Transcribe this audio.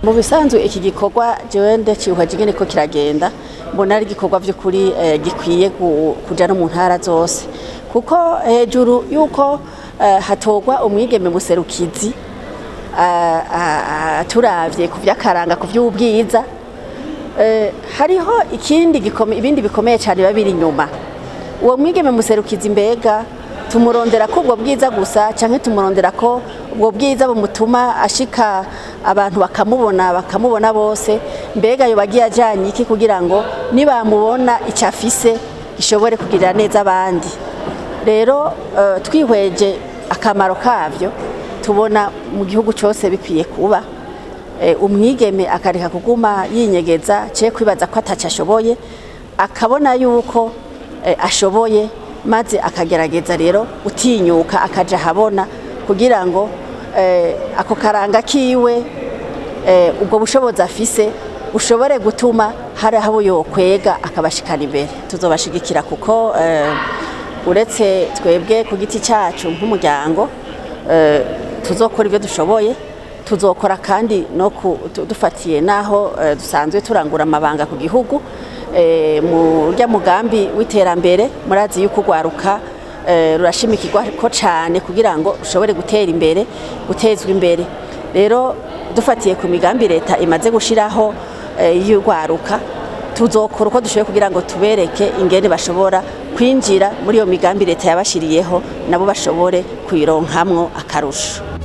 mu bisanzwe iki gikorwa jewe ndacihweje ingene ko kiragenda mbona ari igikorwa vy'ukuri eh, gikwiye ku- kuja no mu ntara zose kuko hejuru yuko eh, hatorwa umwigeme muserukizi ah, ah, ah, turavye ku vy'akaranga ku vy'ubwiza Eh, hariho ikindi gikome, ibindi bikomeye cyane biba biri inyuma uwo mwigeme muserukizi mbega tumurondera ko ubwo bwiza gusa canke tumurondera ko ubwo bwiza bumutuma ashika abantu bakamubona bakamubona bose mbega yo bagiye ajanye iki kugira ngo nibamubona icyo afise gishobore kugirira neza abandi rero eh, twihweje akamaro kavyo tubona mu gihugu cyose bikwiye kuba eh, umwigeme akareka kuguma yinyegeza cye kwibaza ko ataco ashoboye akabona yuko eh, ashoboye maze akagerageza rero utinyuka akaja ahabona kugira ngo eh, ako karanga kiwe eh, ubwo bushobozi afise bushobore gutuma hari aho yokwega akabashikana imbere tuzobashigikira kuko eh, uretse twebwe ku giti cyacu nk'umuryango eh, tuzokora ibyo dushoboye tuzokora kandi no ku- tu- dufatiye n'aho eh, dusanzwe turangura amabanga ku gihugu eh, mu rya mugambi w'iterambere murazi yuko urwaruka eh, rurashimikirwa ko cyane kugira ngo rushobore gutera imbere gutezwa imbere rero dufatiye ku migambi leta imaze gushiraho eh, y'urwaruka tuzokora uko dushoboye kugira ngo tubereke ingene bashobora kwinjira muri iyo migambi leta yabashiriyeho nabo bashobore kuyironkamwo akarusho